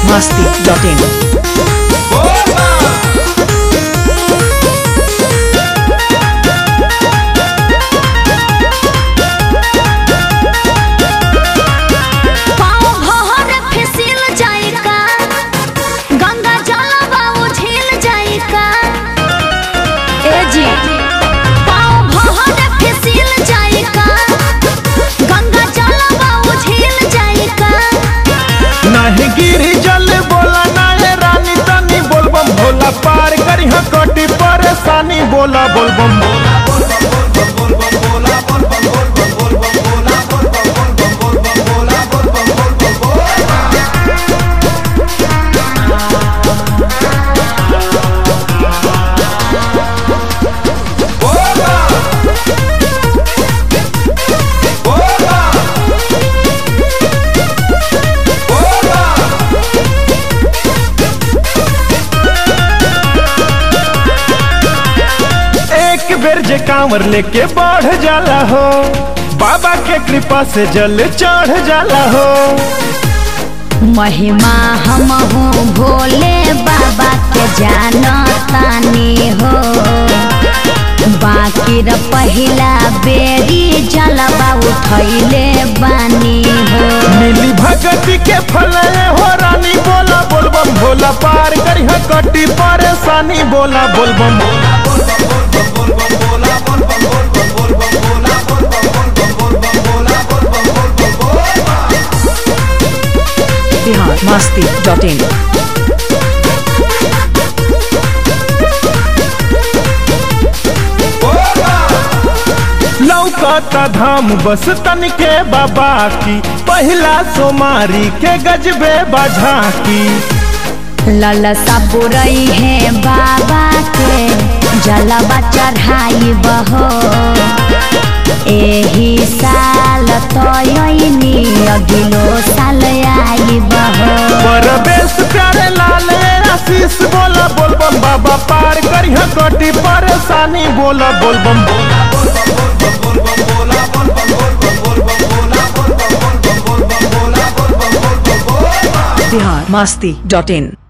masti.in. पाँव भहर फिसिल जाई का गंगा जलवा उझिल जाई का ए जी पाँव भहर फिसिल जाई का गंगा जलवा उझिल जाई का नाही गिरी जल बोला नाहे रानी तनी बोलबम भोला पार करी कटी परेशानी बोला बोलबम एक बेर जे कांवर लेके बढ़ जाला हो बाबा के कृपा से जल चढ़ जाला हो महिमा हम हूँ भोले बाबा के जानतानी हो बाकी र पहिला बेरी जलवा उठैले बानी हो मिली भगती के फल हो रानी बोला बोलबम भोला पार करी कटी परेशानी बोला बोलबम Bihar masti.in. लौकता धाम बस तनिके बाबा की पहिला सोमारी के गजबे बाझा की ललसा बुरई है बाबा के जलवा चढ़ाई बहो एही साल तयनी अगिलो साल आई बहो परवेश प्यारे लाल आशीष बोला बोलबम बाबा पार करी कटी परेशानी बोला बोलबम Bihar masti.in.